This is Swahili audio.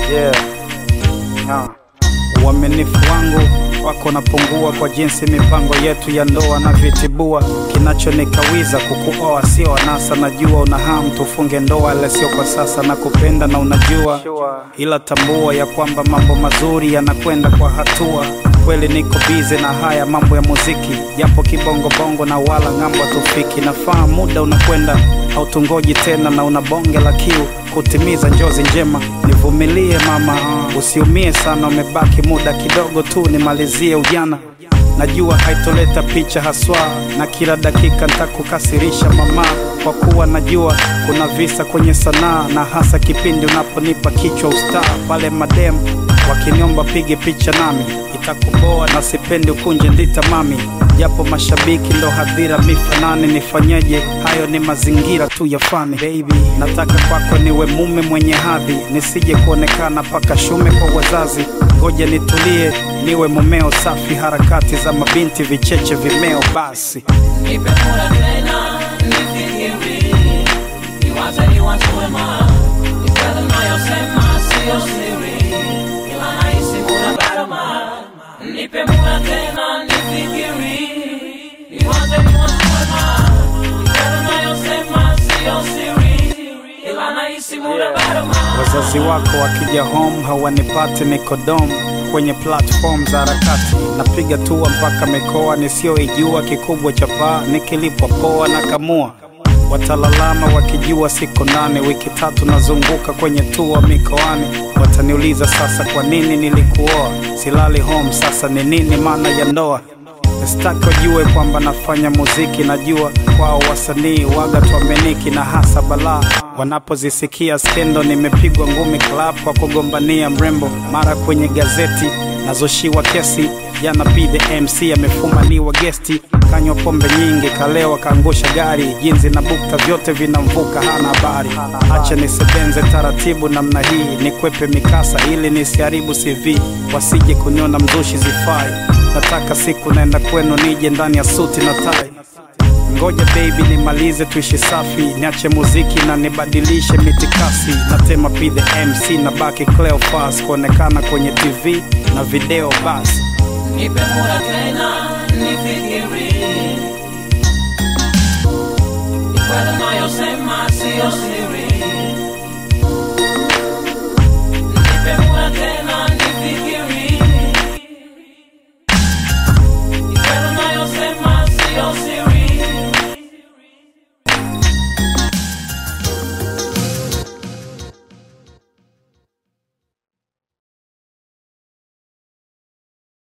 Yeah. Ah. Uaminifu wangu wako napungua kwa jinsi mipango yetu ya ndoa na vitibua. Kinachonikawiza kukuoa sio anasa, najua una hamu tufunge ndoa, ila sio kwa sasa, na kupenda na unajua, ila tambua ya kwamba mambo mazuri yanakwenda kwa hatua. Kweli niko bize na haya mambo ya muziki, japo kibongobongo na wala ng'ambo tufiki. Nafaa muda unakwenda, hautungoji tena, na una bonge la kiu kutimiza njozi njema. Nivumilie mama, usiumie sana, umebaki muda kidogo tu nimalizie ujana. Najua haitoleta picha haswa, na kila dakika nitakukasirisha mama, kwa kuwa najua kuna visa kwenye sanaa, na hasa kipindi unaponipa kichwa ustaa pale madem wakiniomba pige picha nami, itakuboa na sipendi ukunje ndita mami, japo mashabiki ndo hadhira mifanani. Nifanyeje? Hayo ni mazingira tu ya fani. Baby, nataka kwako niwe mume mwenye hadhi, nisije kuonekana paka shume kwa wazazi. Ngoja nitulie, niwe mumeo safi, harakati za mabinti vicheche vimeo basi Nipe muda tena nifikiri, niwaze niwaze wema, ni kweli nayosema sio siri, ila nahisi muda bado ma. Nipe muda tena nifikiri, niwaze niwaze wema, ni kweli nayosema sio siri, ila nahisi muda bado ma. Wazazi wako wakija home hawanipati, niko dom kwenye platform za harakati, napiga tua mpaka mikoa nisiyoijua, kikubwa cha paa nikilipwa poa na kamua. Watalalama wakijua siko ndani, wiki tatu nazunguka kwenye tua mikoani. Wataniuliza sasa, kwa nini nilikuoa? Silali home, sasa ni nini maana ya ndoa? Sitaki wajue kwamba nafanya muziki, najua kwao wasanii waga tuameniki na hasa balaa wanapozisikia skendo, nimepigwa ngumi club kwa kugombania mrembo, mara kwenye gazeti nazoshiwa kesi. Jana P the MC amefumaniwa gesti, kanywa pombe nyingi, kalewa, kaangusha gari, jinzi na bukta vyote vinamvuka, hana habari. Acha nisebenze taratibu namna hii, nikwepe mikasa ili nisiharibu CV, wasije kuniona mzushi zifai. Nataka siku naenda kwenu nije ndani ya suti na tai. Ngoja baby nimalize tuishi safi, niache muziki na nibadilishe mitikasi. Natema P the MC na baki Cleophas kuonekana kwenye TV na video basi. Nipe muda tena nifikiri, ni kweli nayosema sio siri